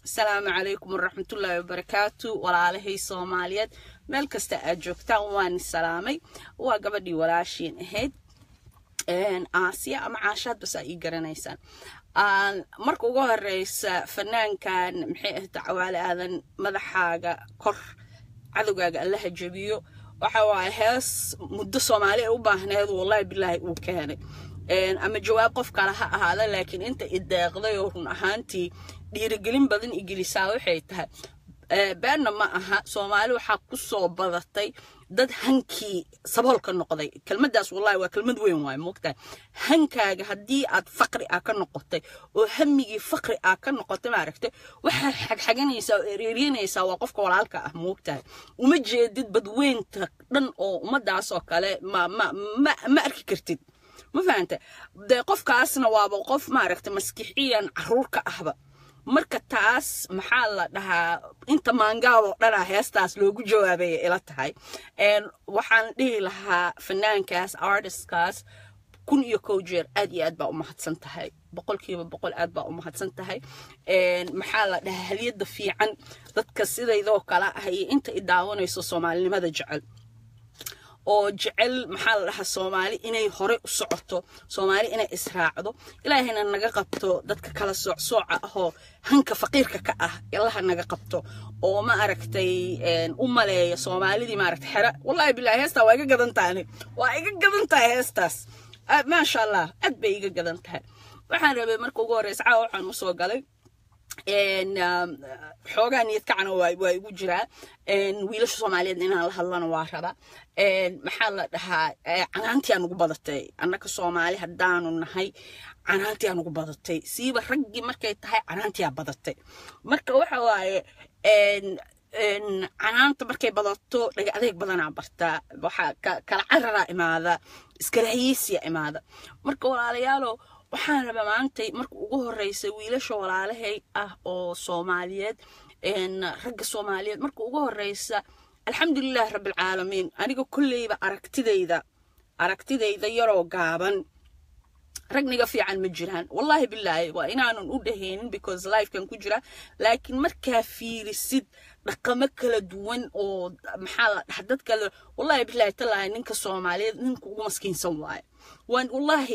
asalaamu calaykum waraxmatullaahi wabarakaatu walaalahay soomaaliyeed meel kasta aad joogtaan waan salaamay waa gabadhii walaashiin ahayd aasiya ama caashaad bas aa ii garanaysaan marka ugu horeysa fanaankan maxay ahda cawaale aadan madaxaaga kor cadowgaaga allaha jabiyo waxa waaye hees muddo soomaali ay u baahneed wallahi bilaahi uu keenay ama jawaab qof kale ha ahaada laakiin inta ideeqday oo run ahaantii dhiirigelin badan igelisaa waxay tahay beenna ma aha soomaali waxaa ku soo badatay dad hankii saboolka noqday kelmadaas wallahi waa kelmad weyn waay moogtahay hankaaga haddii aad faqri ah ka noqotay oo hamigii faqri ah ka noqotay maaragtay waxaad xagxaganaysaa oo ereeryanaysaa waa qofka walaalka ah moogtahay uma jeedid badweynta dhan oo ummadaas oo kale ma ma ma ma arki kartid ma fahanta dee qofkaasna waaba qof maaragtay maskixiyan caruur ka ahba marka taas maxaa la dhahaa inta maangaab oo dhanaa heestaas loogu jawaabaya ila tahay waxaan dhihi lahaa fanaankaas artistkaas kun iyo kow jeer aad iyo aad baa u mahadsan tahay boqolkiiba boqol aad baa u mahadsan tahay maxaa la dhahaa haliyada fiican dadka sidaydoo kale ah iyo inta i daawanayso soomaalinimada jecel oo jecel maxaa la dhahaa soomaali inay hore u socoto soomaali inay israacdo ilaahayna naga qabto dadka kala soocsooca ahoo hanka faqiirka ka ah ilaha naga qabto oo ma aragtay u maleeya soomaalidii maaragtay xera wallahi bilahi heestaa waa iga gadan tahay waa iga gadan tahay heestaas maasha allah aad bay iga gadan tahay waxaan rabay marka ugu horeysa caawa waxaan usoo galay xoogaa niyad kacana waa igu jiraa wiilasha soomaaliyeed inaan la hadlana waa rabaa maxaa la dhahaa canaantii aan ugu badatay annaka soomaali haddaanu nahay canaantii aan ugu badatay siiba raggii markay tahay canaantii aa badatay marka waxa waaye canaanta markay badato dhaga adeeg badanaa bartaa waxaa kala cararaa imaada iskarahiyeysiya imaada marka walaalayaalo waxaan rabaa maantay marka ugu horeysa wiilasha walaalahay ah oo soomaaliyeed ragga soomaaliyeed marka ugu horeysa alxamdulilah rabbilcaalamiin aniga kolleyba aragtidayda aragtidayda yaroo gaaban ragniga fiican ma jiraan wallahi bilaahi waa inaanan u dhahaynin because lifekan ku jira laakiin markaa fiirisid dhaqamo kala duwan oo maxaa la dhaha dad kale wallahi bilaahi talaahi ninka soomaaliyeed ninka ugu maskiinsan waaye waan wallahi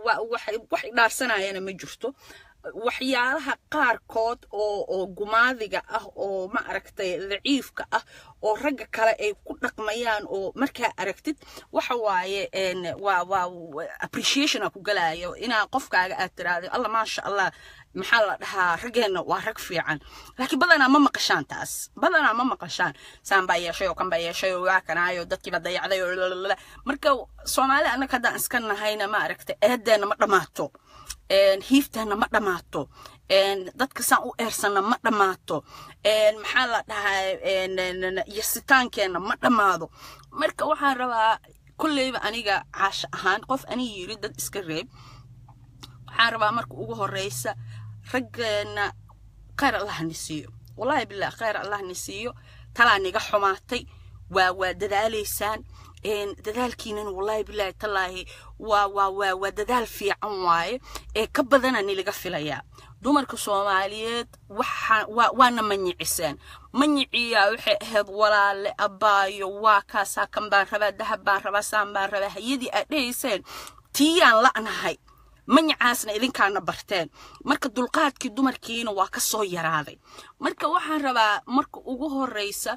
wax idhaarsanayana ma jirto waxyaalaha qaarkood oo oo gumaadiga ah oo ma aragtay daciifka ah oo ragga kale ay ku dhaqmayaan oo markaa aragtid waxa waaye waa waa appreciation ku galayo inaa qofkaaga aad tiraahdo alla maasha allah maxaa la dhahaa raggeenna waa rag fiican laakiin badanaa ma maqashaan taas badanaa ma maqashaan saan baa yeeshay oo kan baa yeeshay oo waa kanaayo dadkiiba dayacday oo lalala marka soomaali annaga haddaan iska nahayna ma aragtay eedeenna ma dhammaato hiifteenna ma dhammaato dadka saan u eersanna ma dhammaato maxaa la dhahaa yasitaankeenna ma dhammaado marka waxaan rabaa kolleyba aniga caasho ahaan qof ani yiri dad iska reeb waxaan rabaa marka ugu horeysa raggeena khayr allah ni siiyo wallahi bilah khayr allah ni siiyo talaa niga xumaatay waa waa dadaalaysaan dadaalkiinan wallahi bilaahi tallaahi waa waa waa waa dadaal fiican waaye ee ka badana nilaga filayaa dumarka soomaaliyeed waxa waa waana manyiciseen manyiciyaa waxay ahayd walaale abaayo waa kaasaa kan baan rabaa dahab baan rabaa saan baan rabaa hayadii aad dhehayseen tiiyaan la'nahay manyacaasna idinkaana barteen marka dulqaadkii dumarkiina waa ka soo yaraaday marka waxaan rabaa marka ugu horeysa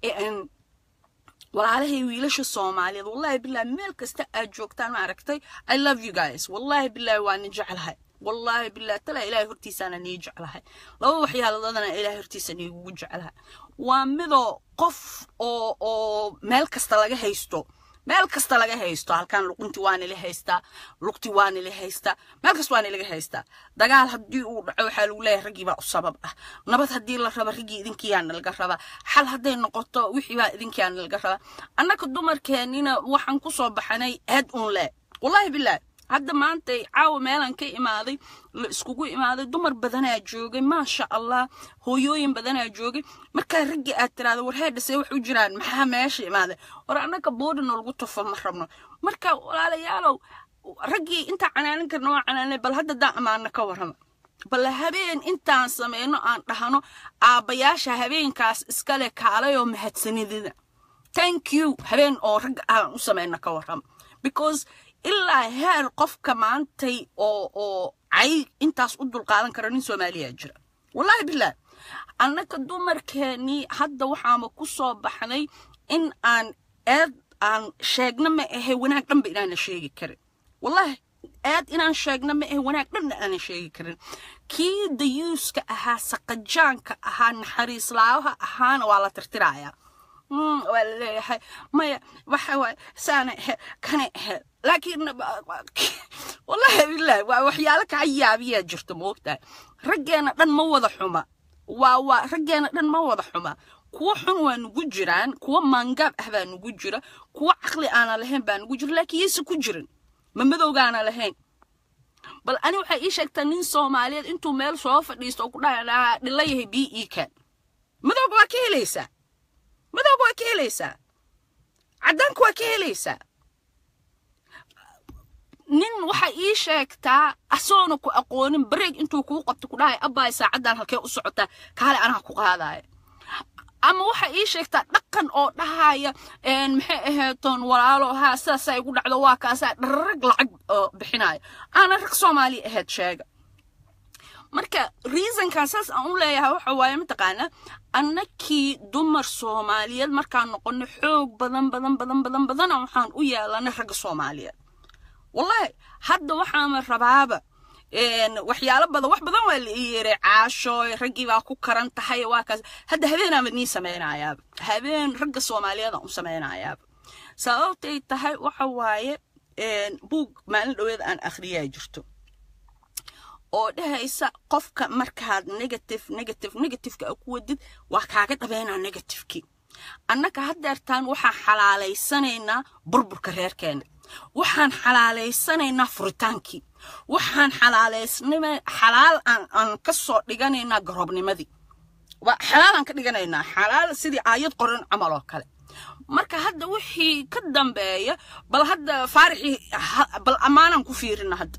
walaalahay wiilasha soomaaliyeed wallahi bilahi meel kasta aad joogtaan ma aragtay i love you guys wallahi bilahi waa ni jeclahay wallahi bilahi talaa ilahay hortiisaana nii jeclahay laba waxyaaladoodana ilahay hortiisa niigugu jeclahay waa midoo qof oo oo meel kasta laga haysto meel kasta laga haysto halkan luqunti waa nila haystaa lugti waa nila haystaa meel kasta waa nilaga haystaa dagaal haddii uu dhaco waxaa lagu leeyahay raggii baa u sabab ah nabad haddii la raba raggii idinkiyaa nalaga rabaa xal hadday noqoto wixii baa idinkiyaa nalaga rabaa annaka dumarkeennina waxaan ku soo baxanay aad un le wallahi bilaah hadda maanta caawa meelan ka imaaday la iskugu imaaday dumar badanaa joogay maasha allah hooyooyin badanaa joogay markaa raggii aad tiraahdo war heedhasee wax u jiraan maxaa meesha imaaday war annaka boodhina lagu tufo ma rabno marka walaalayaalow raggii intaa canaanin karna waa canaanay bal hadda daa amaana ka warrama bal habeen intaan samayno aan dhahno aabbayaasha habeenkaas iskale kaalayoo mahadsanidina thank you habeen oo ragga aan u samayno ka warram because ilaa heer qofka maantay oo oo cay intaas u dulqaadan kara nin soomaaliya jira wallahi bilah annaka dumarkeenii hadda waxaama ku soo baxnay in aan eed aan sheegna ma ahe wanaag dhanba inaana sheegi karin wallahi aad inaan sheegna ma ahe wanaag dhanna aanan sheegi karin kii dayuuska ahaa saqajaanka ahaa naxariislaawaha ahaana waa la tirtirayaa waa la leeyahay maya waxa waay saana ahe kana ahe laakiin wallahi bilahi waa waxyaalo kaa yaabiyaa jirta moogtahay raggeena dhan ma wada xuma waa waa raggeena dhan ma wada xuma kuwa xun waa nugu jiraan kuwa maangaab ah baa nugu jira kuwa caqli aana lahayn baa nugu jira laakiin yayse ku jirin ma madowgaana lahayn bal ani waxay ii sheegtaa nin soomaaliyeed intuu meel soo fadhiisto oo ku dhaha dhila yahay b e kan madowga waa ka helaysaa madowga waa ka helaysaa caddaanka waa ka helaysaa nin waxay ii sheegtaa asoona ku aqoonin bareeg intuu kuu qabto ku dhahay abbaay saacaddan halkee u socotaa kaale anaa ku qaadaya ama waxa ii sheegtaa dhaqan oo dhahaya maxay aheetoon walaalo haa sidaasaa igu dhacdo waa kaasaa dhararag lacag bixinaya aana rag soomaali ahayd sheega marka reasonkan saas aan u leeyahay waxa waaye mataqaana annakii dumar soomaaliyeed markaan noqono xoog badan badan badan badan badana waxaan u yeelanay ragga soomaaliyeed wallahi hadda waxaama rabaaba waxyaalo badan wax badan waa la ii yeeray caasho raggii baa ku karan tahay waa kaas hadda habeenaaba nii samaynayaaba habeen ragga soomaaliyeed aan u samaynayaaba sababtay tahay waxa waaye buug maalin dhaweed aan akhriyaa jirto oo dhahaysa qofka markaad negative negative negativeka a ku wadid waa kaaga dhabeynaa negativekii annaka haddeertaan waxaan xalaalaysanaynaa burburka reerkeena waxaan xalaalaysanaynaa furitaankii waxaan xalaalaysnama xalaal aan aan ka soo dhiganaynaa garoobnimadii waa xalaalaan ka dhiganaynaa xalaal sidii aayad qoran camal oo kale marka hadda wixii ka dambeeya bal hadda faarixii bal ammaanaan ku fiirina hadda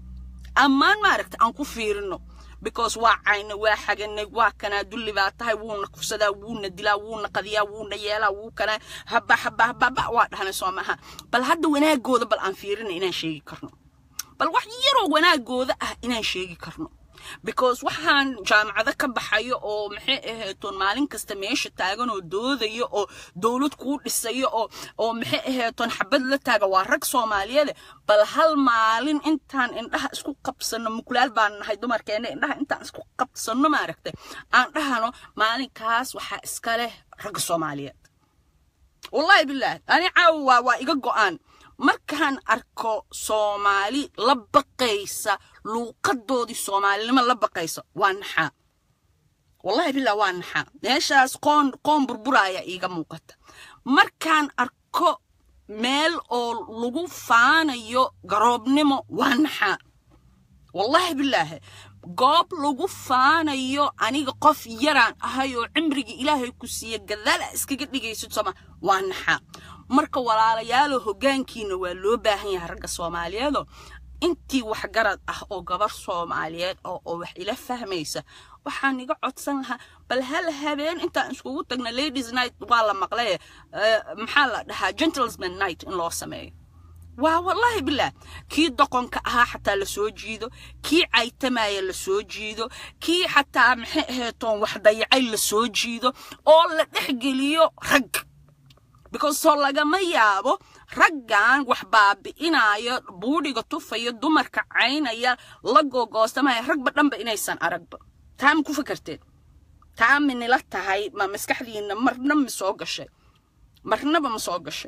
ammaan maaragta aan ku fiirino because waa cayna waa xaganay waa kanaa dulli baa tahay wuuna kufsadaa wuuna dilaa wuuna qadiyaa wuuna yeelaa wuu kanaa haba haba hababa waa dhahnay soo maaha bal hadda wanaagooda bal aan fiirina inaan sheegi karno bal wax yaroo wanaagooda ah inaan sheegi karno because waxaan jaamacado ka baxayo oo maxay aheetoon maalin kasta meesha taagan oo doodayo oo dowlad kuu dhisayo oo oo maxay aheetoon xabad la taaga waa rag soomaaliyeede bal hal maalin intaan indhaha isku qabsano mukulaal baan nahay dumarkeena indhaha intaan isku qabsano maaragtay aan dhahano maalinkaas waxaa iska leh ragga soomaaliyeed wallahi bilaah ani caawa waa waa iga go-aan markaan arko soomaali la baqaysa luuqadoodii soomaalinimo la baqaysa waa naxaa wallahi billah waa naxaa meeshaas qoon qoon burburaya iiga muuqata markaan arko meel oo lagu faanayo garoobnimo waa naxaa wallahi bilaahi goob lagu faanayo aniga qof yaraan ahay oo cimrigii ilaahay ku siiya gadaala iskaga dhigaysid sooma waa naxaa marka walaalayaalo hoggaankiina waa loo baahan yahay ragga soomaaliyeedo intii waxgarad ah oo gabar soomaaliyeed oo oo wax ila fahmaysa waxaan iga codsan lahaa bal hal habeen intaan iskugu tagna ladies night waa la maqlay maxaa la dhahaa gentlesman night in loo sameeyo waa wallahi bilah kii doqonka ahaa xataa la soo jiido kii caytamaya la soo jiido kii xataa maxay aheetoon wax dayacay la soo jiido oo la dhexgeliyo rag because soo lagama yaabo raggan wax baabi'inaya buudhiga tufaya dumarka caynaya la gogoostamaya ragba dhanba inaysan aragba taa ma ku fakarteen taa minila tahay ma maskaxdiina marna ma soo gashay marnaba ma soo gashay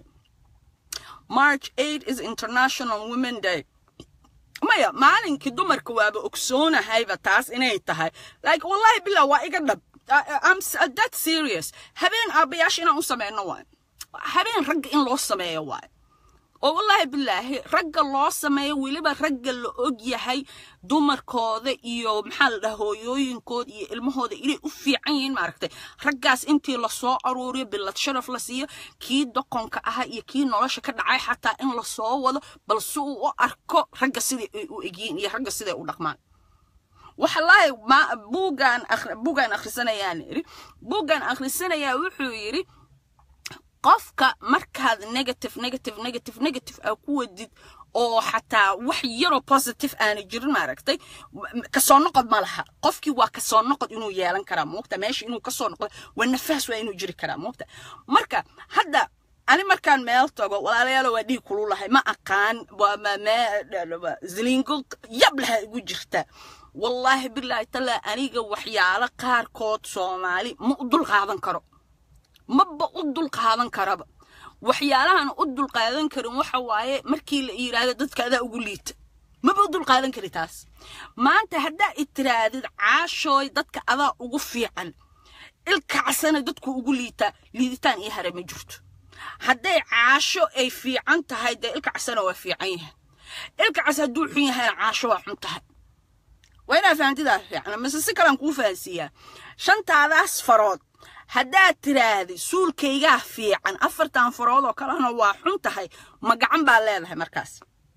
march 8 is international women day maya maalinkii dumarka waaba ogsoonahayba taas inay tahay like wallahi billah waa iga dhab I'm that serious habeen aabayaasha inaan u sameyno waay habeen ragga in loo sameeyo waay oo wallaahi bilaahi ragga loo sameeyo weliba ragga la og yahay dumarkooda iyo maxaa la dhaha hooyooyinkooda iyo ilmahooda inay u fiican yihiin maaragtay raggaas intii lasoo aruuriyo bilad sharaf la siiyo kii doqonka ahaa iyo kii nolosha ka dhacay xataa in lasoo wado bal si uu u arko ragga siday ay u egyihiin iyo ragga siday u dhaqmaan waxalaahi buuggaan buuggaan akhrisanayaan iri buuggaan akhrisanayaa wuxuu yidhi qofka markaad negative negative negative negative aa ku wadid oo xataa wax yaroo positive aana jirin maaragtay kasoo noqod ma laha qofkii waa kasoo noqod inuu yeelan karaa moogta meesha inuu kasoo noqdo waa nafaas waa inuu jiri karaa moogta marka hadda ani markaan meel tago walaalayaalo waa dhiig kulu lahay ma aqaan ziliingo yab laha igu jirta wallaahi bilaahi tallaa aniga waxyaalo qaarkood soomaali ma u dul qaadan karo maba u dul qaadan karaba waxyaalahan u dul qaadan karin waxa waaye markii la yiraahdo dadka adaa ugu liita maba u dul qaadan kari taas maanta haddaa itiraadid caashooy dadka adaa ugu fiican ilkacsana dadku ugu liitaa liiditaan iyo hare ma jirto hadday caasho ay fiican tahay dee ilkacsana waa fiican yahay ilkacas hadduu xun yahayna caasho waa xun tahay waa inaa fahantidaa fiican mise si kalaan kuu fahansiiyaa shantaadaas farood haddaad tiraahdi suulkaygaa fiican afartan farood oo kalena waa xun tahay ma gacan baa leedahay markaas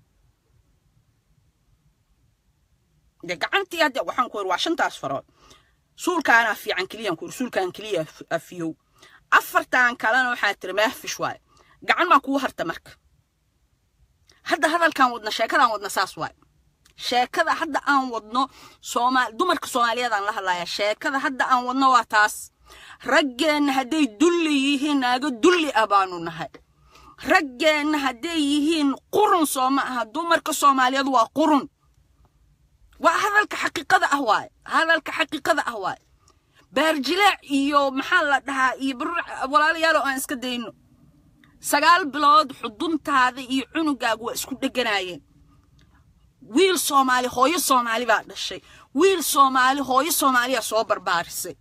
de gacantii hadde waxaan ku iri waa shantaas farood suulkaanaa fiican keliyaan ku iri suulkaan keliya afiyow afartan kalena waxaa tiri meefish waaye gacan maa kuu harta marka hadda hadalkaan wadna sheekadaan wadna saas waaye sheekada hadda aan wadno soomaal dumarka soomaaliyeedaan la hadlayaa sheekada hadda aan wadno waa taas raggeenna hadday dulli yihiin naago dulli ah baanu nahay raggeenna hadday yihiin qurun soo ma aha dumarka soomaaliyeed waa qurun waa hadalka xaqiiqada ah waaye hadalka xaqiiqada ah waaye baarjilaac iyo maxaa la dhahaa iyo walaalayaalo aan iska dayno sagaal bilood xuduntaada iyo cunugaagu waa isku dheganaayeen wiil soomaali hooyo soomaali baa dhashay wiil soomaali hooyo soomaaliyaa soo barbaarisay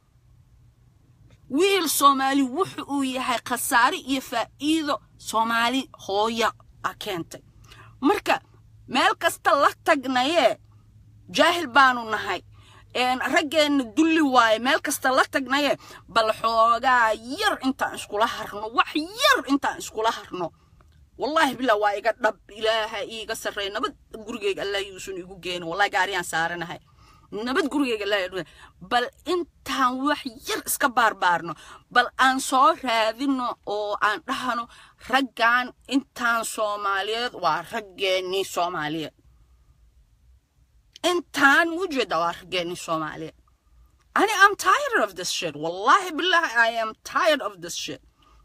wiil soomaali wuxu uu yahay khasaare iyo faa'iido soomaali hooya a keentay marka meel kasta la tagnayee jaahil baanu nahay raggeenna dulli waaye meel kasta la tagnaye bal xoogaa yar intaan iskula harno wax yar intaan iskula harno wallaahi bilaa waa iga dhab ilaaha iiga sarreey nabad gurigeyga allah yuusan igu geenin wallahi gaariyaan saaranahay nabad gurigeyga allah bal intaan wax yar iska baarbaarno bal aan soo raadino oo aan dhahano raggan intaan soomaaliyeed waa raggeennii soomaaliyeed intaan ujeeda waa raggeennii soomaaliyeed ani am tired of this shit wallahi billahi i am tired of this shit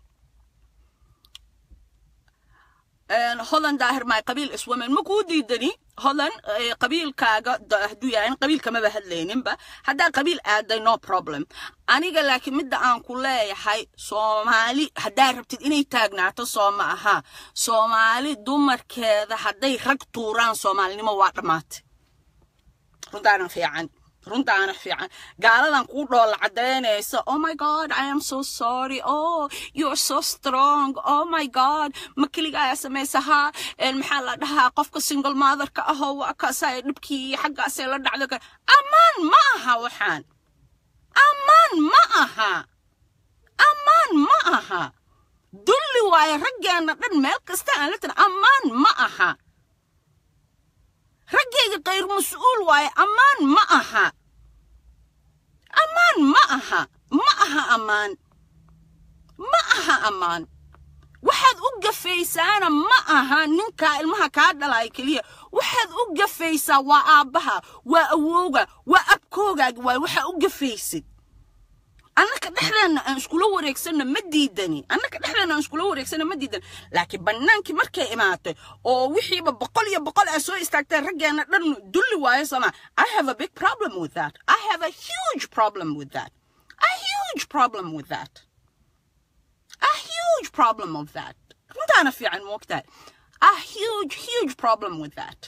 hodan daahir maay qabiil iswamen ma kuu diidani hodan qabiilkaaga hadduu yahay qabiilkamaba hadlayninba haddaa qabiil aaday no problem aniga laakiin midda aan ku leeyahay soomaali haddaa rabtid inay taagnaato soo ma aha soomaali dumarkeeda hadday rag tuuraan soomaalinimo waa dhammaatay runtaana fiican runtaana fiican gaaladan kuu dhoolla cadaynaysa oh my god i am so sorry oh you're so strong oh my god ma keligaa samaysahaa maxaa la dhahaa qofka single motherka ahoo waa kaasay dhibkii xaggaasay la dhacdo ammaan ma aha waxaan ammaan ma aha ammaan ma aha dulli waaye raggeenna dhan meel kasta aan la tirin ammaan ma aha raggayga kayr mas-uul waaye ammaan ma aha ammaan ma aha ma aha ammaan ma aha ammaan waxaad u gafaysaana ma aha ninkaa ilmaha kaa dhalaya keliya waxaad u gafaysaa waa aabbaha waa awowga waa abkoogaaga waay waxaa u gafaysid annaka dhexdeenna aan iskula wareegsanno ma diidani annaka dhexdeenna aan iskula wareegsanno ma diidani laakiin bannaankii markay imaatay oo wixiiba boqol iyo boqol aa soo istaagteen raggeenna dhan dulli waayo sama i have a big problem with that i have a huge problem with that a huge problem with that a huge problem of that runtaana fiican moogtahay a huge huge problem with that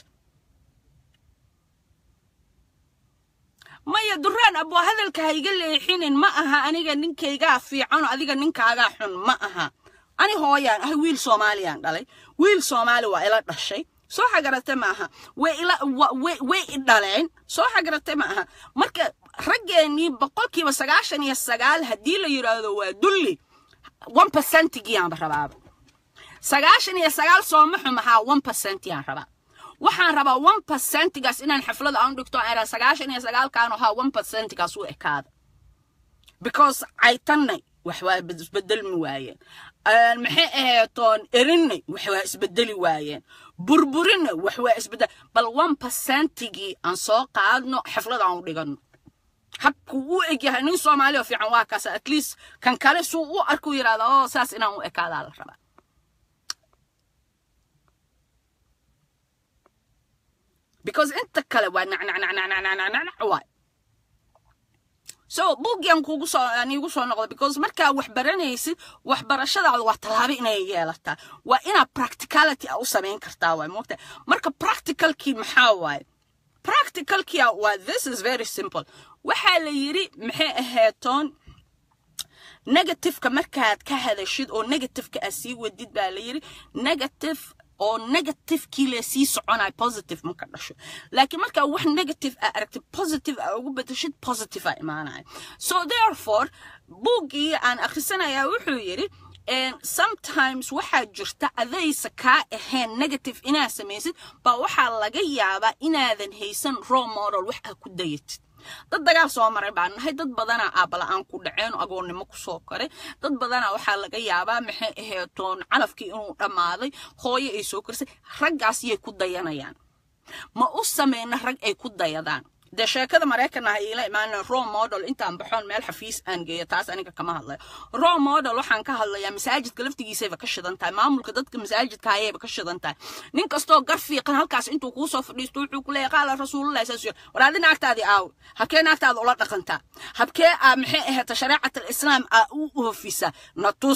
maya duraan aboo hadalka ha iga leexinin ma aha aniga ninkaygaa fiican adiga ninkaagaa xun ma aha ani hooyaan ah wiil soomaaliyaan dhalay wiil soomaali waa ila dhashay soo xagarate ma aha way i dhaleen soo xagarate ma aha marka raggeennii boqolkiiba sagaashan iyo sagaal haddii la yidhaahdo waa dulli one percentigiyaanba rabaaba sagaashan iyo sagaal sooma xumahaa one percentiyaan rabaa waxaan rabaa one percentigaas inaan xaflada aan dhigto era sagaashan iyo sagaalkan ahaa one percentigaas u ekaada because caytannay wax waa isbedelmi waayeen maxay aheetoon erinay wax waa isbedeli waayeen burburinay wax waa isbedel bal one percentigii aan soo qaadno xaflada aan u dhigano habku u egyahay nin soomaali oo fiican waa kaas at least kan kale suu u arku yidhahda oo saas inaan u ekaadaa la rabaa because inta kale waa nacnacnacnacnacnacnac waay so buugyan kugu soo aan iigu soo noqda because markaa wax baranaysid waxbarashadaada waa tallaabo inay yeelataa waa inaa practicality a u samayn kartaa waay moogta marka practicalkii maxaa waaye practicalkia waa this is very simple waxaa la yidhi maxay aheetoon negativeka markaad ka hadashid oo negativeka aad sii wadid baa la yidhi negative oo negativekii le sii soconayo positive marka dhasho laakiin markaa wax negative a aragtid positive a ugu bedeshid positive a imaanayo so therefore buuggii aan akhrisanayaa wuxuu yidhi sometimes waxaa jirta adaysa kaa ahayn negative inaad samaysid baa waxaa laga yaabaa inaadan haysan raw model wax aad ku dayatid dad dagaal soo maray baan nahay dad badanaa aabala-aan ku dhaceen agoonnimo kusoo koray dad badanaa waxaa laga yaabaa maxay aheetoon calafkii inuu dhammaaday hooyo ay soo korisay raggaas yay ku dayanayaan ma u samayna rag ay ku dayadaan dee sheekada maraykan ah iila imaana raw model intaan baxoon meel xafiis aan geeyo taas aniga kama hadlayo raw model waxaan ka hadlayaa masaajidka laftigiisayba ka shidan tahay maamulka dadka masaajidka ayayba ka shidan tahay nin kastoo gar fiiqan halkaas intuu kuu soo fadhiisto wuxuu ku leeyahay qaala rasuulullahi saas yiri war adi naagtaadii aaw habkee naagtaada ula dhaqantaa habkee aa maxay ahaata shareecat alislaam aa u oofisa na tus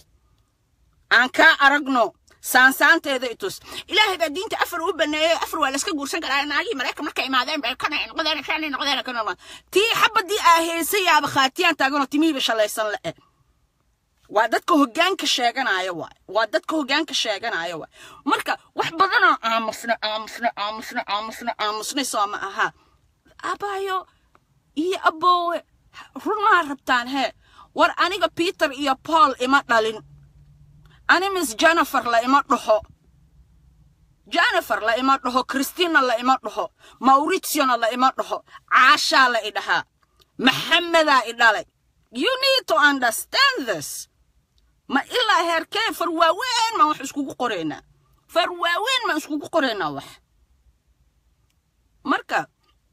aan kaa aragno saansaanteeda itus ilaahay baa diinta afar u baneeyey afar waa layska guursan karaa naagii maraykan markay imaadeen bay kana noqdeen kana noqdeen kana noqdeen tii xabadii aa heysay yaaba khaatiyaan taaganoo timihiiba shalaysan le'e waa dadka hoggaanka sheeganaya waay waa dadka hoggaanka sheeganaya waay marka wax badanoo aamusna aamusna aamusna aamusna aamusnay soo ma aha abaayo iyo aboowe run maa rabtaan hee war aniga peter iyo paul ima dhalin ani miss jennifer la ima dhaho jennifer la ima dhaho christina la ima dhaho mauritiona la ima dhaho caashaa la i dhahaa maxamedaa i dhalay you need to understand this ma ilaa heerkee far waaweyn maan wax iskugu qoraynaa far waaweyn maan iskugu qoraynaa wax marka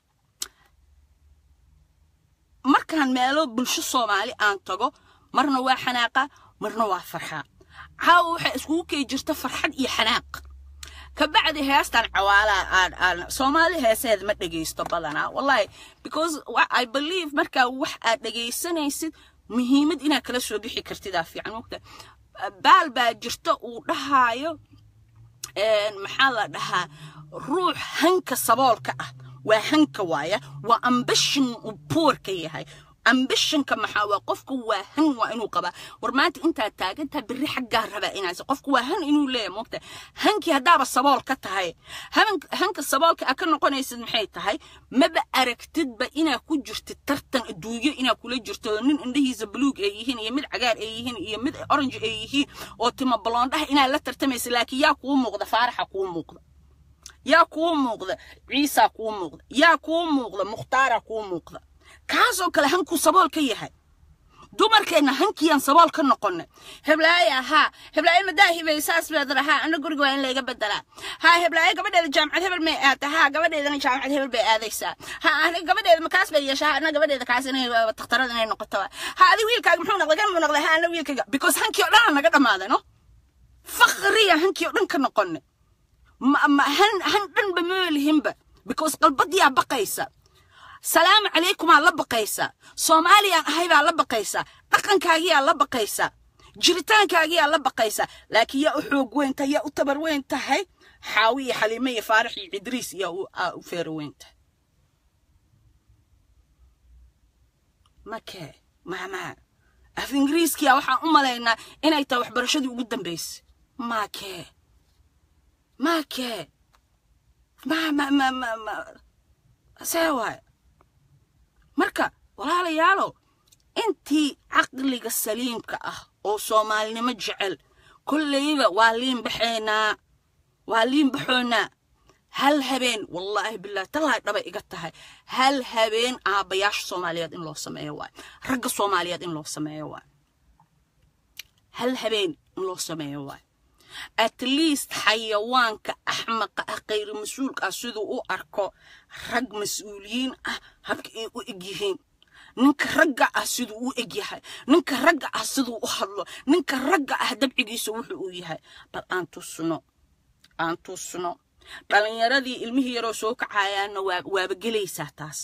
markaan meelo bulsho soomaali aan tago marna waa xanaaqa marna waa farxaa caawa waxaa iskugu kei jirta farxad iyo xanaaq kabacdi heestan cawaalaa aan aan soomaali heeseed ma dhegaysto badanaa wallahi because i believe markaa wax aad dhegaysanaysid muhiimad inaad kala soo bixi kartidaa fiican mogta baal baa jirta uu dhahaayo maxaa la dhahaa ruux hanka saboolka ah waa hanka waaya waa ambishin uu poorka yahay ambishinka maxaa waa qofka waa han waa inuu qabaa war maanta intaad taagantaa berri xaggaa rabaa inaas qofka waa han inuu leeyahay moogta hankii haddaaba sabool ka tahay hanka saboolka a ka noqonaysid maxay tahay maba aragtidba inaa ku jirtid tartan adduunyo inaa kula jirto nin indhahiisa buluug ay yihiin iyo mid cagaar ay yihiin iyo mid orange ay yihiin oo timo baloondhaha inaad la tartamaysa laakiin yaa kuu muuqda faaraxa kuu muuqda yaa kuu muuqda ciisaa kuu muuqda yaa kuu muuqda mukhtaara kuu muuqda kaasoo kale hankuu sabool ka yahay dumarkeenna hankiyaan sabool ka noqonay heblaaye ahaa heblaaye madaahibay saas baad lahaa ana guriga waa in layga bedelaa haa heblaaye gabadheeda jaamacad hebel may aata haa gabadheedana jaamacad hebel bay aadaysaa ha ani gabadheeda makaas bay yeeshaa ana gabadheeda kaas inay takhtarada inay noqoto ha adi wiilkaaga muxuu noqday kan muu noqday ha ana wiilkayga because hankii oo dhan aan naga dhammaaday no fakriya hankii oo dhan ka noqonay han han dhanba moolihinba because qalbadiyaa baqaysa salaamu calaykumaa la baqaysa soomaaliyaan ahay baa la baqaysa dhaqankaagiyaa la baqaysa jiritaankaagiyaa la baqaysa laakiin yaa u xoog weyn tahay yaa u tabar weyn tahay xaawi iyo xaliime iyo faarax iyo cidriis yaa u feero weyn tahay makee maamaa af ingiriiskiya waxaan u malaynaa inay tahay waxbarashadii ugu dambaysay makee makee ma ma ma ma ma see waay marka walaalayaalow intii caqliga saliimka ah oo soomaalinimo jecel kollayba waa liin baxaynaa waa liin baxoonaa hal habeen wallaahi bilaahi tallaahi dhaba iga tahay hal habeen aabbayaasha soomaaliyeed in loo sameeyo waay ragga soomaaliyeed in loo sameeyo waay hal habeen in loo sameeyo waay at least xayawaanka axmaqa ah khayr mas-uulka ah siduu u arko rag mas-uuliyiin ah habka ay u egyihiin ninka ragga ah siduu u egyahay ninka ragga ah siduu u hadlo ninka ragga ah dabcigiisa wuxuu u yahay bal aan tusno aan tusno dhalinyaradii ilmihii yaroo soo kacayaanna waaba gelaysaa taas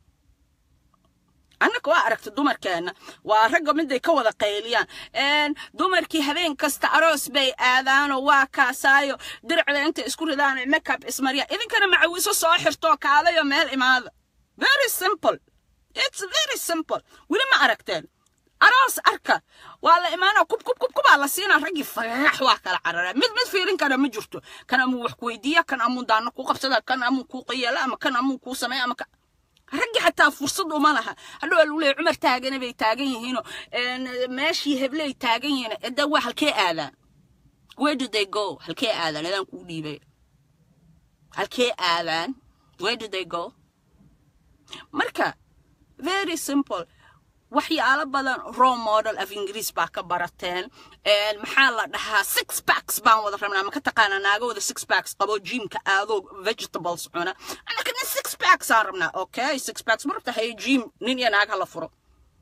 annaka waa aragta dumarkeenna waa ragga miday ka wada qayliyaan dumarkii habeen kasta aroos bay aadaanoo waa kaasaayo diricda intay isku ridaan makeup ismarya idinkana macawiso soo xirtoo kaalayo meel imaada very simple it's very simple weli ma aragteen aroos arka waa la imaanaa kub kub kub kubaa la siinaa raggii fagax waa kala carara mid mid fiirin kara ma jirto kan amuu wax ku weydiiya kan amuu daano ku qabsada kan amuu kuu qayeela ama kan amuu kuu sameeya ama raggi xataa fursad uma laha hadhow lagu leeya cumar taagana bay taagan yihiinoo meeshii hebley taagan yihiin eda waa halkee aadaan where do they go halkee aadaan adaan kuu dhiibay halkee aadaan where do they go marka very simple waxyaalo badan raw model of ingiriis baa ka barateen maxaa la dhahaa six packs baan wada rabnaa maka taqaana naaga wada six packs qabo jimka aadoo vegetables cuna anaka nin six packs aan rabnaa okay six packs ma rabta haye jim nin iyo naag hala furo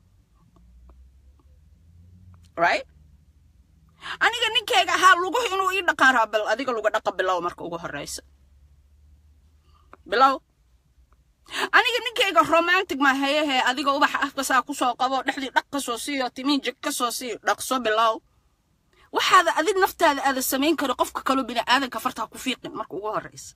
right aniga ninkayga ahaa luguhu inuu ii dhaqaan raa bal adiga luga dhaqa bilow marka ugu horeysa bilow aniga ninkayga romantic ma hayehe adiga ubaxa afkasaa kusoo qabo dhexdii dhaq ka soo siiyo timiin jig ka soo siiyo dhaqso bilow waxaada adig naftaada aada samayn karo qofka kaloo bini aadanka fartaa ku fiiqin marka ugu horeysa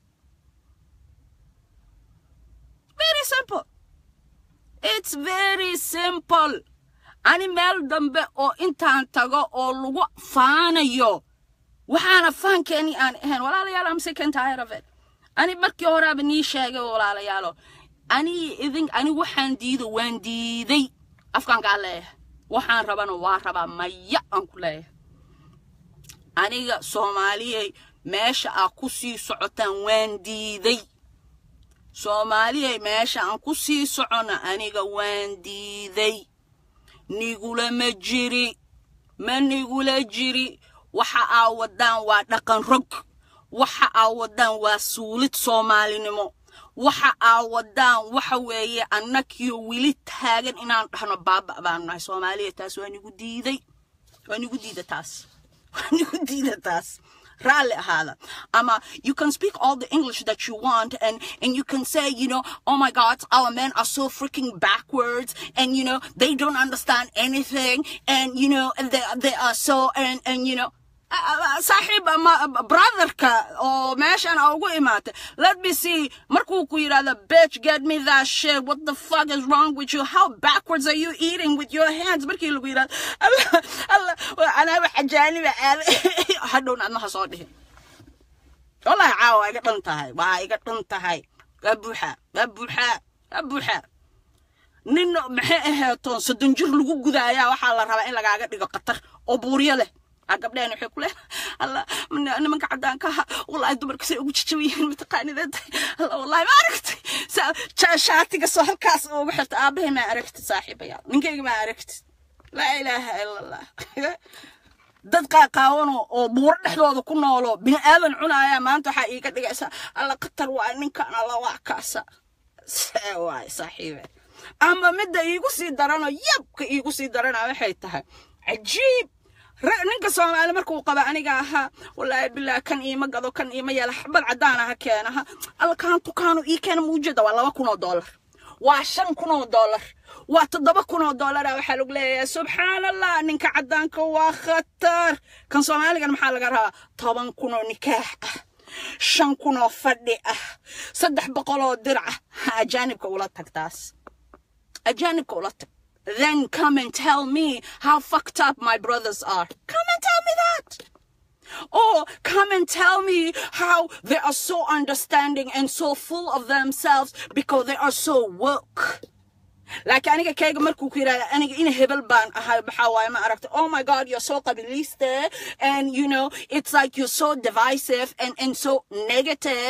very simple it's very simple ani meel dambe oo intaan tago oo lagu faanayo waxaana faankeeni aan ahayn walaalayaal am second tired of it ani markii horaaba nii sheegay walaalayaalo ani idin ani waxaan diido waan diiday afkaankaa leeyahay waxaan rabana waa rabaa maya aan ku leeyahay aniga soomaaliyey meesha aa ku sii socotaan waan diiday soomaaliyey meesha aan ku sii socona aniga waan diiday nigula ma jiri ma nigula jiri waxa aa wadaan waa dhaqan rog waxa aa wadaan waa suulid soomaalinimo waxa aa wadaan waxa weeye annakiyo weli taagan inaan dhahno baaba baanu nahay soomaaliya taas waa nigu diiday waa nigu diida taas waa nigu diida taas raalli ahaada ama you can speak all the english that you want and and you can say you know oh my god our men are so freaking backwards and you know they don't understand anything and you know they, they are so and and you know saaxiib ama brotherka oo meeshan a ugu imaatay let me see markuu ku yidhahda bitch get me that shit what the fuck is wrong with you how backwards are you eating with your hands markii lagu yidhahda allah allah anaa wax ajaaniba aada hadhowna adna ha soo dhihin wallahi caawa waa iga dhan tahay waa iga dhan tahay waa buuxaa waa buuxaa waa buuxaa nin maxay aheetoon soddon jir lagu gudaayaa waxaa la rabaa in lagaaga dhigo qatar oo buuryo leh gabdheen waxay ku leedahay alla nimanka caddaanka aha wallahi dumarka say ugu jajaban yihiin mataqaanidad alla wallahi ma aragtay shaatiga soo halkaas ugu xirta aabahay ma aragtid saaxiibayaal ninkayga ma aragtid laa ilaaha ila allah dad qaaqaawan oo buuro dhexdooda ku noolo bini aadan cunaaya maanta waxaa iiga dhigaysaa alla qatar waa ninkan alla waa kaasa waay saaxiibe ama midda iigu sii darano yabka iigu sii darana waxay tahay cajiib ninka soomaali markuu qaba aniga ahaa wallaahi bilaa kan iima gado kan iima yeela xabad caddaan aha keenaha alla kaan tukaanu ii keena muujada waa laba kun oo dollar waa shan kun oo dollar waa toddoba kun oo dollara waxaa lagu leeyahay subxaan allah ninka caddaanka waa khatar kan soomaaligan maxaa laga rabaa toban kun oo nikaax ah shan kun oo fadhi ah saddex boqol oo dirca ajaanibka ula tag taas ajaanibka ula tag then come and tell me how fucked up my brothers are. Come and tell me that. Or come and tell me how they are so understanding and so full of themselves because they are so woke. laakiin aniga kayga markuu ku yidhahda aniga ina hebel baan ahay maxaa waaye ma aragta oh my god you're so qabiliste and you know it's like you're so divisive and and so negative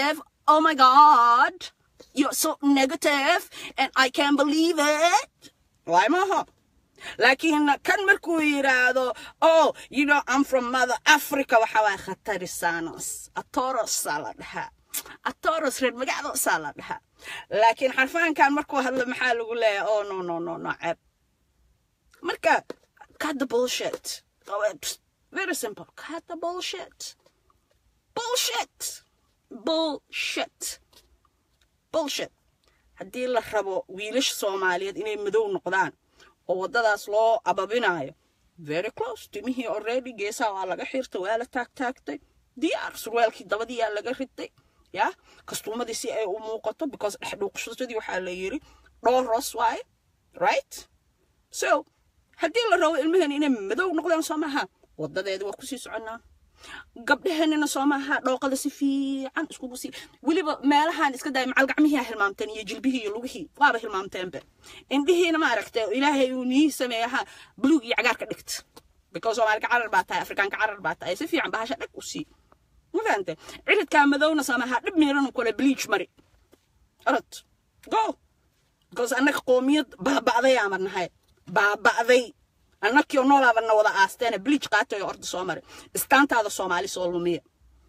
oh my god you're so negative and i can't believe it waay maaha laakiin kan markuu yidhaahdo oh you know i'm from mother africa waxa waay khatarisanos atorosaa la dhahaa atoros reer magacdoosaa la dhahaa laakiin xarfaankan markuu hadlo maxaa lagu leeyahay oh no no no no ceeb marka cut the bullshit very simple cut the bullshit bullshit bullshit bullshit haddii la rabo wiilasha soomaaliyeed inay madow noqdaan oo waddadaas loo ababinayo very close timihii already geesaha waa laga xirtay waa la taagtaagtay diyaar surwaalkii dabadiyaa laga ritay ya kastuumadii si ay u muuqato because dhexdhuuqshadii waxaa la yiri dhooros waaye right so haddii la rabo ilmaheen inay madow noqdaan soo maaha wadadeeda waa kusii soconnaa gabdhaheenina soo maaha dhooqada si fiican iskugu sii weliba meelahan iska daaya macal gacmihii hilmaamteen iyo jilbihii iyo lugihii waaba hilmaamteenbe indhihiina ma aragtay ilaahay uu nii sameeyaha buluug iyo cagaar ka dhigta because soomaalika carar baa tahay afrikaanka carar baa tahay si fiican bahasha dhag u sii ma fahante ciridkaa madowna soo maaha dhib miiran kule bleach mari orod go because annaka qoomiyad baaba'day aama nahay baaba'day annakii oo noolaabana wada aasteene bleach qaatay oo orda soo maray istaantaada soomaali soo lumiya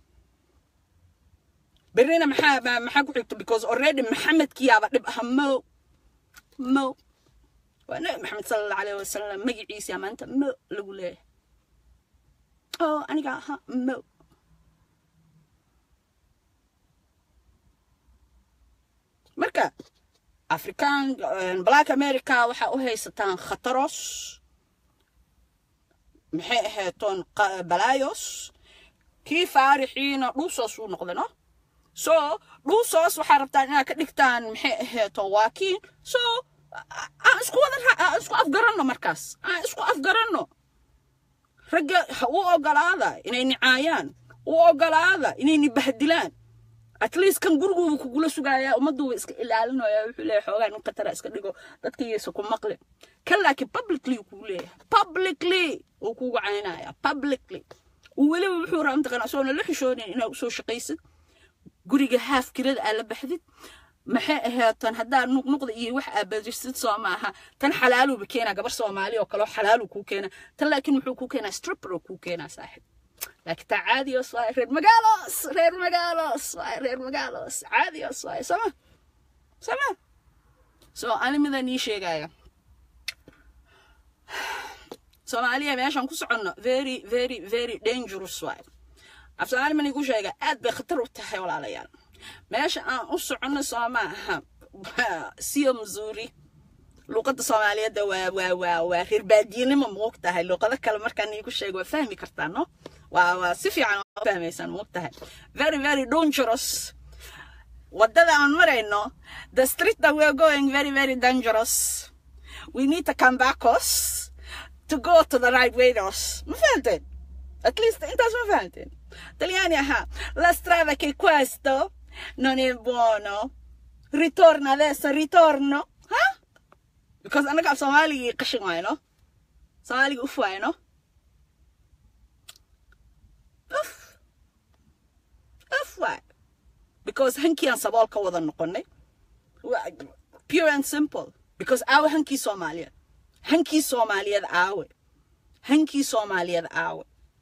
berrina maxaa maxaa ku xigto because already maxamedkiyaaba dhib aha mo mo waa nabi maxamed sala allahu alayhi wasalam magaciisa maanta mo lagu leeyahay oo aniga aha mo marka african black america waxaa u haysataan khataros maxay ahaatoon balaayos kii faarixiina dhuusoos uu noqdano so dhuusoos waxaa rabtaan inaad ka dhigtaan maxay ahaato waakiin so aan isku wada aan isku afgaranno markaas aan isku afgaranno ragga u ogolaada inay nicaayaan u ogolaada inay nibahdilaan at least kan guriguuba kugula sugaaya ummadduuba iska ilaalinaya wuxuu leeyahay xoogaa nin qatara iska dhigo dadka iyaysa ku maqlin kan laakiin publicly kuu leeyahay publicly uu kugu caynaya publicly weliba wuxuu rabaa mataqana asoona la xishoonin inaa usoo shaqaysid guriga haaf kirada aa la baxdid maxay ahaatan haddaa nuqnuqda iyo wax aa badisid soo maaha tan xalaaluuba keenaa gabar soomaali oo kaleo xalaaluu kuu keenaa tan laakiin muxuu kuu keenaa stripper oo kuu keenaa saaxib laakiin taa caadiyos waaye reer magaalos reer magaalos waaye reer magaalos caadiyos waaye sama sama so ani midaan ii sheegaya soomaaliya meeshaan ku soconno very very very dangerous waaye af soomaali man igu sheega aad bay khatar u tahay walaalayaal meesha aan u soconno soo maaha siyo missouri luuqadda soomaaliyeedda waa waa waa waa reer baadiyenimo moog tahay luuqado kale markaan iigu sheego waa fahmi kartaa no waa waa si fiican oo fahmaysaan moog tahay very very dangerous waddada aan marayno the street that we are going very very dangerous we need to come back us to go to the right way us ma fahanteen at least intaas ma fahanteen talyaani ahaa la strada che questo non è buono ritorna adesso ritorno ha because annaga af soomaaligii qashin waayno soomaaligii uf waayno uf uf waay because hankiaan sabool ka wada noqonay pure and simple because aawe hankii soomaaliyeed hankii soomaaliyeed aawe hankii soomaaliyeed aawe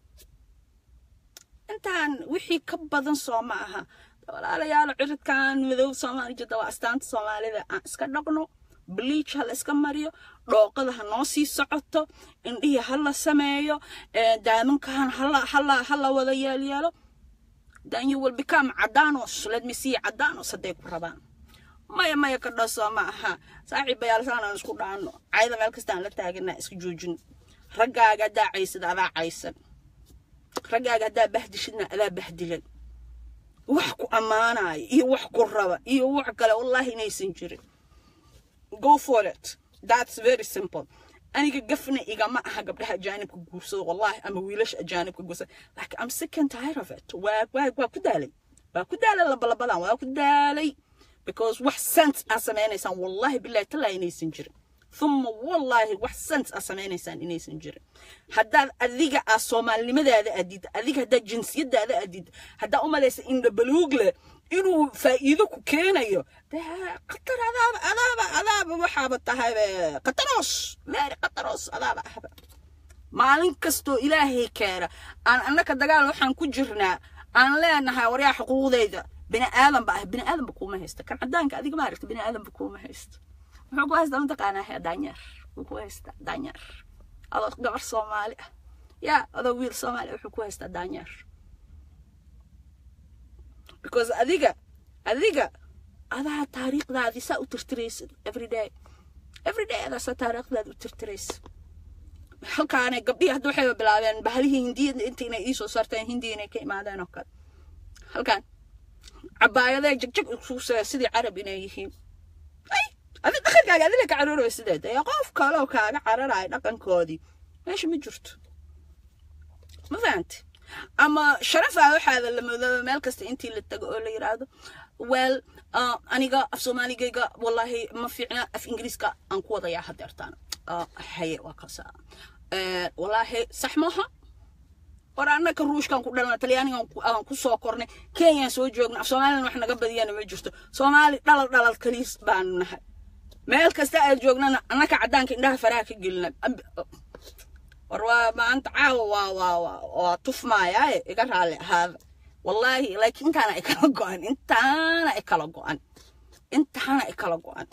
intaan wixii ka badan soo ma aha walaalayaal ciridkan madow soomaali jidda waa astaanta soomaalida aan iska dhaqno bleach ha la iska mariyo dhooqada ha noo sii socoto indhihii ha la sameeyo daamankan ha la wada yeelyeelo then you will become cadanos let me see cadanos hadday ku rabaan maya maya ka dhasoo ma aha saaxiibayaal saanaan isku dhaano cayda meel kastaan la taaganaa iska joojin raggaaga haddaa caysid adaa caysan raggaaga haddaa bahdishidna adaa bahdilan wax ku ammaanaya iyo wax ku raba iyo wax kale wallahi inaysan jirin go for it that's very simple aniga gafna igama aha gabdhaha ajaanibka guursada wallahi ama wiilasha ajaanibka guursada laakiin am sick and tired of it waa waa waa ku daalay waa ku daalay labalabadan waa ku daalay because wax sense aa sameynaysaan wallahi billahi talaa inaysan jirin thumma wallaahi wax sens a samaynaysaan inaysan jirin haddaad adiga ah soomaalinimadaada adid adiga haddaad jinsiyadaada adid haddaa u malaysa indhabaluug leh inuu faa'iido ku keenayo dee qatar adaaba adaaba adaaba waxaaba tahay qataroos meeri qataroos adaaba ahba maalin kastoo ilaahay keena aan annaka dagaal waxaan ku jirnaa aan leenahay waryaa xuquuqdayda bini aadanba ah bini aadanba kuuma haysta kan cadaanka adiga maaragta bini aadanba kuuma haysta muxuu ku haystaa mataqaanaa daanyeer wuu ku haystaa daanyeer adoo gabar soomaali ah yaa adoo wiil soomaali wuxuu ku haystaa daanyeer because adiga adiga adaa taariikhdaadii saa u tirtiraysid everyday everyday adaa saa taariikhdaada u tirtiraysid halkaanay gabdhihii hadda waxay bilaabeen bahalihii hindiyada inta inay iisoo saarteen hindiya inay ka imaadeen oo kale halkaan cabaayadee jagjag isuusee sidii carab inay yihiin ay adi dhaqankaaga adila ka cararooy sideed ee qof kaloo kaaga cararaaya dhaqankoodii meesha ma jirto ma fahanti ama sharafaa waxaada la moodaba meel kasta intii la tago oo la yidhaahdo well aniga af soomaaligayga wallahi ma fiicna af ingiriiska aan ku wadayaa hadeertaan haye waa kasa wallaahi sax maaha war annaka ruushkan ku dhalna talyaanigan aan ku soo kornay kenyaan soo joogna af soomalilan wax naga badiyana ma jirto soomaali dhalal dhalal kaliis baanu nahay meel kasta aad joognana annaka caddaanka indhaha faraha ka gelina war waa maanta caawa waa waa waa waa tufmaayaaye iga raalli ahaada wallaahi laakiin intaana ay kala go-an intaana ay kala go-an intaana ay kala go-an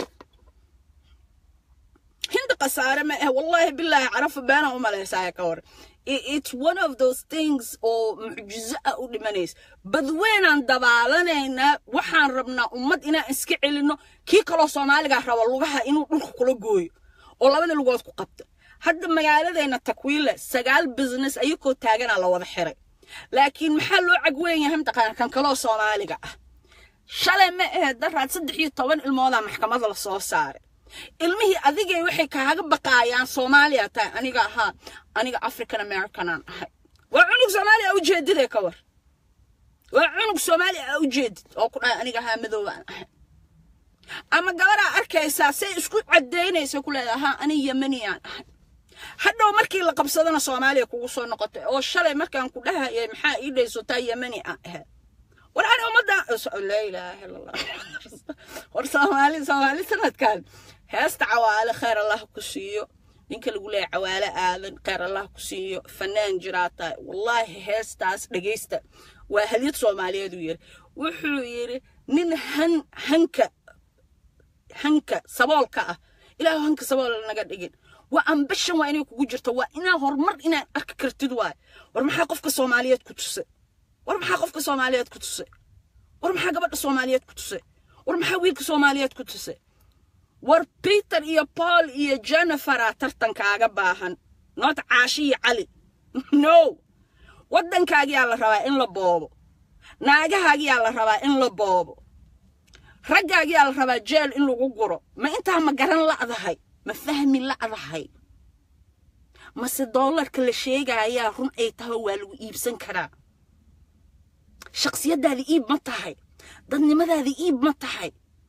hindi khasaare ma ah wallaahi bilaahi carafa beena u malaysaa ka war it's one of those things oo mucjizo ah u dhimanaysa badweynaan dabaalanaynaa waxaan rabnaa ummad inaan iska celinno kii kaloo soomaaligaa raba lugaha inuu dhulka kula gooyo oo labada lugood ku qabta hadda magaaladeenna takwiile sagaal business ayakoo taaganaa la wada xiray laakiin maxaa loo cagweyn yahay mataqaana kan kaloo soomaaliga ah shalay ma ahayd daraad saddex iyo toban ilmoodaa maxkamada la soo saaray ilmihii adigay waxay kaaga baqaayaan soomaaliya tahay aniga ahaa aniga african americanaan ahay waa cunug soomaaliya a ujeedidee ka war waa cunug soomaaliya a ujeedid oo ku dhahay aniga ahaa madoobaan ahay ama gabaraa arkaysaa say isku cadaynaysa ku leedahay ahaa ani yemaniyaan ahay hadhow markii la qabsadana soomaaliya kugu soo noqotay oo shalay markaan ku dhahayay maxaa ii dhaysotaa yemani aan ahayd war ani ummadda laa ilaaha illa allah war soomaali soomaali sanadkan heesta cawaale khayr allah ku siiyo ninka lagu leeyahay cawaale aadan khayr allah ku siiyo fanaan jiraa tahay wallaahi heestaas dhegaysta waa halyad soomaaliyeed uu yiri wuxuu yidhi nin han hanka hanka saboolka ah ilaahu hanka sabool naga dhigin waa ambashan waa inay kugu jirto waa inaa horumar inaad arki kartid waay war maxaa qofka soomaaliyeed ku tusay war maxaa qofka soomaaliyeed ku tusay war maxaa gabadha soomaaliyeed ku tusay war maxaa wiilka soomaaliyeed ku tusay war peter iyo paul iyo jennifera tartankaaga baahan noot caashi iyo cali no waddankaagiyaa la rabaa in la boobo naagahaagiyaa la rabaa in la boobo raggaagiyaa la rabaa jeel in lagu guro ma intaa ma garan la'dahay ma fahmi la'dahay mase doolarka la sheegayaa run ay tahay waa lagu iibsan karaa shaksiyadaada iib ma tahay dadnimadaada iib ma tahay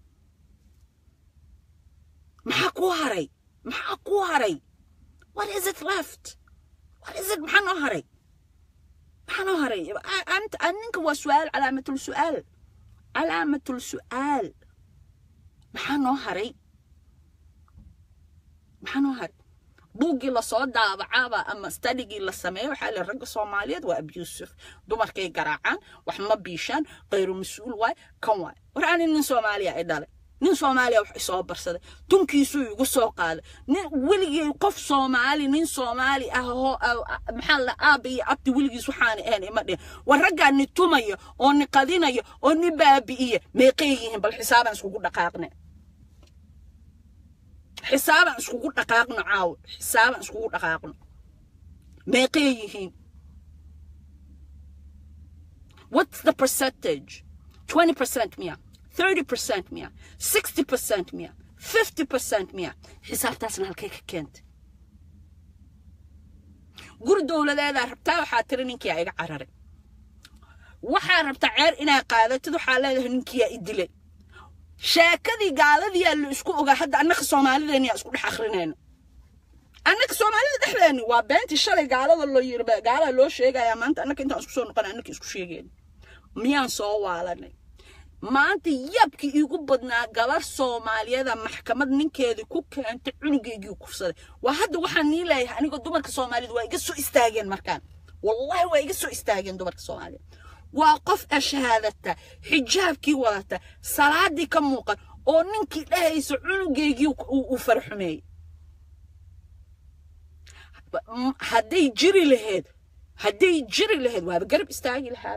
maxaa kuu haray maxaa kuu haray what is it left what is it maxaa noo haray maxaa noo haray ninka waa su-aal calaamatul su-aal calaamatul su-aal maxaa noo haray maxaa noo haray buuggii lasoo daabacaaba ama stadigii la sameeyo waxaa le ragga soomaaliyeed waa abusive dumarkay garaacaan wax ma biishaan qayru mas-uul waay kan waay war ani nin soomaaliya ay dhalay nin soomaaliya wax isoo barsaday tunkiisuu igu soo qaaday nin weligii qof soomaali nin soomaali ah oo maxaa la aaba iyo abdi weligiis waxaana ahayn ima dhihin war raggaa ni tumaya oo ni qadinaya oo ni baabi'iya meeqay yihiin bal xisaaban iskugu dhaqaaqne xisaaban iskugu dhaqaaqno caawo xisaaban iskugu dhaqaaqno meeqay yihiin what's the percentage 20% miya 30% miya 60% miya 50% miya xisaabtaasna halkay ka keentay guri dowladeedaa rabtaa waxaa tiri ninkiyaa iga cararay waxaa rabtaa ceer inaa qaadatid waxaa leedahay ninkiyaa i dilay sheekadii gaaladiyaa la isku ogaa hadda annaka soomaalideeniyaa isku dhex akrinayno annaka soomaalida dhexdeeni waa beentii shalay gaalada loo yiri gaalada loo sheegayaa maanta annaka intaan isku soo noqon annaka isku sheegeen miyaan soo waalanay maanta yabkii iigu badnaa gabar soomaaliyada maxkamad ninkeedii ku keentay cunugeygii kursaday waa hadda waxaan nii leeyahay anigoo dumarka soomaaliyed waa iga soo istaageen markaan wallahi waa iga soo istaageen dumarka soomaaliyeed waa qof ashahaadata xijaabkii wadata salaadii ka muuqan oo ninkii dhahaysa cunugeygii uu farxumeeyey hadday jiri lahayd hadday jiri lahayd waaba garab istaagi lahaa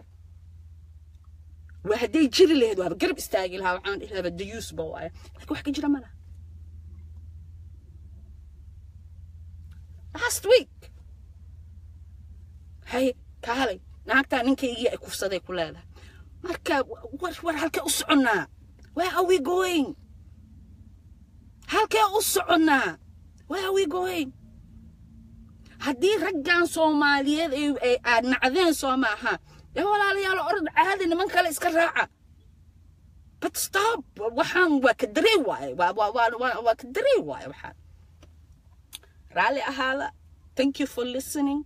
hadday jiri lahayd waaba garab istaagi lahaa waxaan dhihi lahaa dayuus ba waaye laakiin wax ka jira ma laha last week hay kaalay naagtaa ninkaygii ay kufsaday ku leedahay marka war war halkee u soconnaa where are we going halkee u soconnaa where are we going haddii raggan soomaaliyeed ay aad nacdeen soo maaha dee walaalayaal orod caadi niman kale iska raaca but stop waxaan waa ka darey waaye waa waa waa waa ka darey waaye waxaan raalli ahaada thank you for listening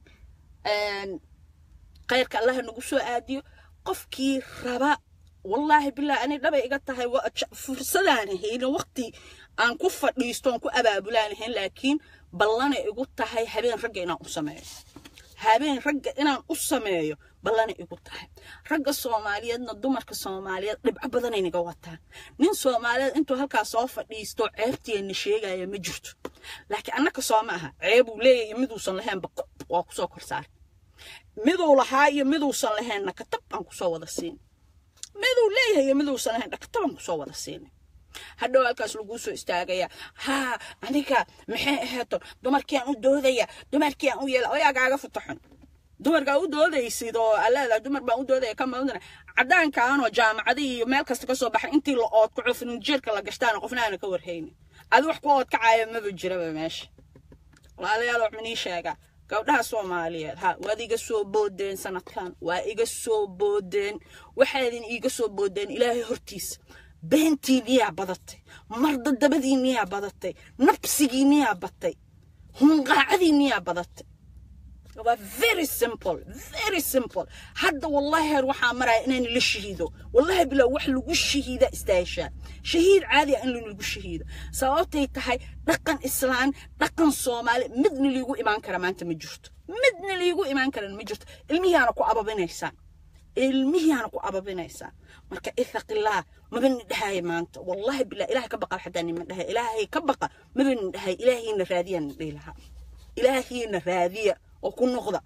khayrka allaha nagu soo aadiyo qofkii raba wallaahi bilahi ani dhabay iga tahay fursadaan hayno waqti aan ku fadhiisto aan ku abaabulaan ahayn laakiin ballanay igu tahay habeen ragga inaan u sameeyo habeen ragga inaan u sameeyo ballanay igu tahay ragga soomaaliyeedna dumarka soomaaliyeed dhibco badanay naga wataan nin soomaaliyeed intuu halkaas soo fadhiisto ceebtiina sheegaya ma jirto laakiin annaka soo ma aha ceebuu leeyahay miduusan lahaynba waa kusoo korsaar miduu lahaa iyo miduusan lahaynna katab aan kusoo wada siin miduu leeyahay iyo miduusan lahayn katab aan kusoo wada siinay hadhow halkaas laguu soo istaagaya haa aniga maxay aheeto dumarkiiaan u doodaya dumarkiiaan u yeela oyaagaaga futaxun dumarkaa u doodaysid oo aleedahay dumar baan u doodaya ka madana caddaankaanoo jaamacadii iyo meel kasta ka soo baxay intii la oodkaco firinjeerka la gashtaana qofna aana ka warhaynin adi wax ku oodkacaya maba jiraba meesha walaalayaal wax minii sheegaa gabdhaha soomaaliyeed ha waad iga soo boodeen sanadkan waa iga soo boodeen waxaadin iiga soo boodeen ilaahay hortiisa beentiiniyaa badatay mardadabadiiniyaa badatay nabsigiiniyaa batay hunqaacadiiniyaa badatay waa very simple very simple hadda wallahi heer waxaa maraya inaan la shahiido wallahi bilaa wax lagu shahiida istaahishaa shahiid caadi ah in lagu shahiido sababtay tahay dhaqan islaan dhaqan soomaali midna liigu imaan kara maanta ma jirto midna liigu imaan karan ma jirto ilmihiaana ku ababinaysaan ilmihiaana ku ababinaysaan marka ithaqillah maba ni dhahaya maanta wallahi bilaa ilahay ka baqa xataa nima dhahaya ilaahay ka baqa maba ni dhahaya ilaahiina raadiyaan dhihi lahaa ilaahiina raadiya oo ku noqda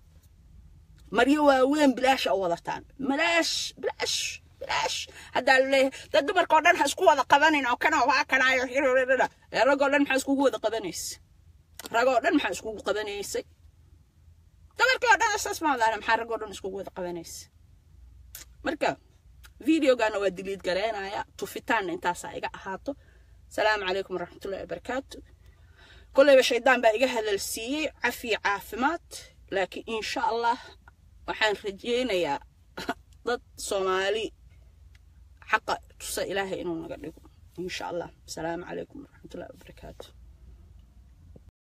maryo waaweyn bilaasha u wadataan bilaash bilaash bilaash haddaa laleeyahay dad dumarka oo dhan ha isku wada qabanin oo kana waa kanaayo ee ragoo dhan maxaa iskugu wada qabanaysa ragoo dhan maxaa iskugu qabanaysay dumarkii oo dhan saas maadaana maxaa ragoo dhan iskugu wada qabanaysa marka videogana waa diliid gareynaya tufitaanna intaasaa iga ahaato salaamu calaykum waraxmatullahi wabarakaatu كل شيطان بقى إيجا هذا السي عفي عافمات لكن إن شاء الله وحان رجينا يا ضد صومالي حق تصى إلهي إنه نقدر إن شاء الله السلام عليكم ورحمة الله وبركاته